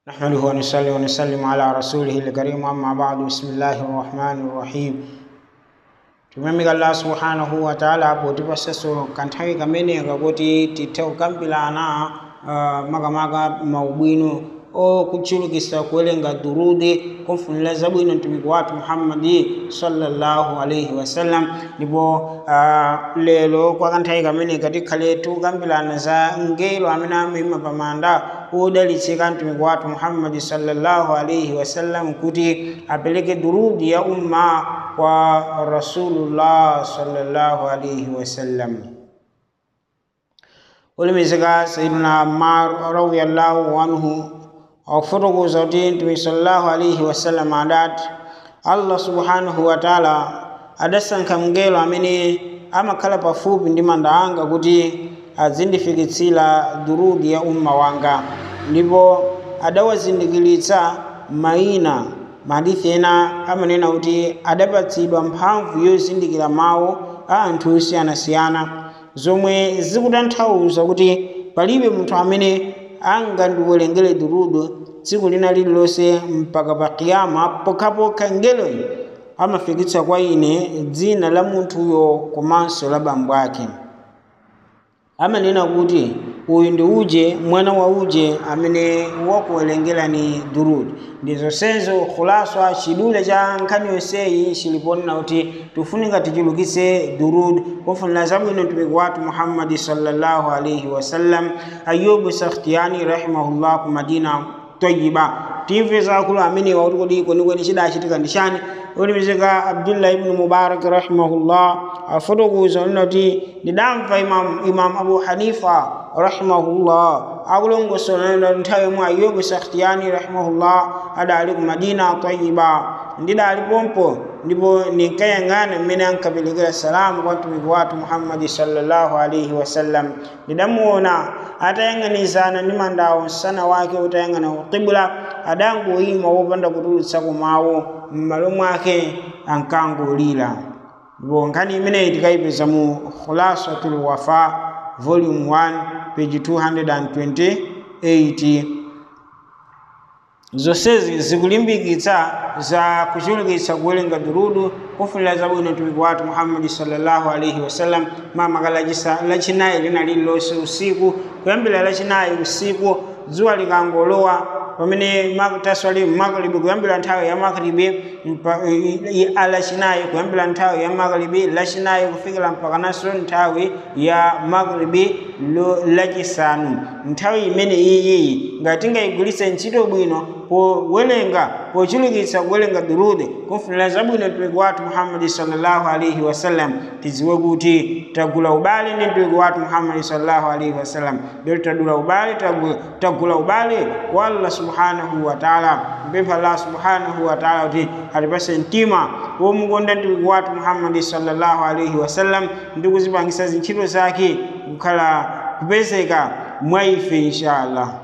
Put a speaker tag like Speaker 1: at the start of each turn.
Speaker 1: نحمده ونصلي ونسلم على رسوله الكريم أما بعد بسم الله الرحمن الرحيم tumemika allah subhanahu wa ta'ala potipasaso kanthawi kamene kakuti tithe kukambirana uh, makamaka maubwino okutchulukisa kuwerenga durudi kumfunira zabwino mtumiki wathu muhammadi sallallahu alaihi wasallam ndipo uh, lero kwa kanthawi kamene katikhale tukambirana za ngelo amene amayima pamanda odalitsika mtumiki wathu muhammadi sallallahu alaihi wasallam kuti apereke durudi ya umma kwa rasulullah sallallahu alaihi wasallam ulimizika sayiduna ammar radiallahu anhu akufotokoza kuti mtume sallallahu alaihi wasallam adati allah subhanahu wa taala adasankha mngelo amene amakhala pafupi ndi manda anga kuti azindifikitsira durudi ya umma wanga ndipo adawazindikiritsa mayina mahadithi ena amanena kuti adapatsidwa mphamvu yozindikira mawu a anthu osiyanasiyana zomwe zikutanthauza kuti palibe munthu amene angandiwerengere durudu tsiku lina lililonse mpaka pa kiyama pokhapokha ngeloyi amafikitsa kwa ine dzina la munthuyo komanso la bambo ake amanena kuti uyu ndi uje mwana wa uje amene wakuwerengerani durud ndi zonsezo khulaswa chidule cha nkhani yonseyi chiliponena kuti tifunika tichulukitse durud kufunira zabwino mtumiki wathu muhammadi sallallahu alaihi wasallam ayubu sakhtiyani rahimahullah ku madina toyiba timve zakulu amene wakuti kodi kwenikweni chidachitika ndi chani ulimizika abdullah ibnu mubarak rahimahullah afotokoza unena kuti ndidamva imam, imam abu hanifa rahimahullah akulongosola nthawi yomwe ayubu sakhtiyani rahimahullah adali ku madina tayiba ndidali pompo ndipo ninkayang'ana mmene ankaperekera salamu kwa mtumiki wathu muhammadi sallallahu alaihi wasallam ndidamuona atayang'anizana ndi mandawo msana wake utayang'ana kukibula adangoyima wopanda kutulutsa kumawu m'malo mwake ankangolira ndipo nkhani imeneyi tikayipeza mu khulasatul wafa volume 1 page 228 zonsezi zikulimbikitsa za kuchulukitsa kuwerenga durudu kufunira zabwino mtumiki wathu muhammadi sallallahu alaihi wasallam mamaka lachinayi lina lililonse usiku kuyambira lachinayi usiku dzuwa likangolowa pamene taswali magharibi kuyambira nthawi ya magharibi alachinayi kuyambira nthawi ya magharibi lachinayi kufikira mpaka naso nthawi ya magharibi lachisanu nthawi imene iyiyi ngati tingayigwiritse ntchito bwino powerenga pochulukitsa kuwerenga durudi kumfunira zabwino mtumiki wathu muhammadi sallallahu alaihi wasallam tidziwe kuti tagula ubale ndi mtumiki wathu muhammadi sallallahu alaihi wasallam lero tadula ubale tagula ubale wa allah subhanahu wa taala mpempha allah subhanahu wa taala kuti atipase mtima womukonda mtumiki wathu muhammadi sallallahu alaihi wasallam ndi kuzipangisa zintchito zake kukhala kupezeka mwa ife inshallah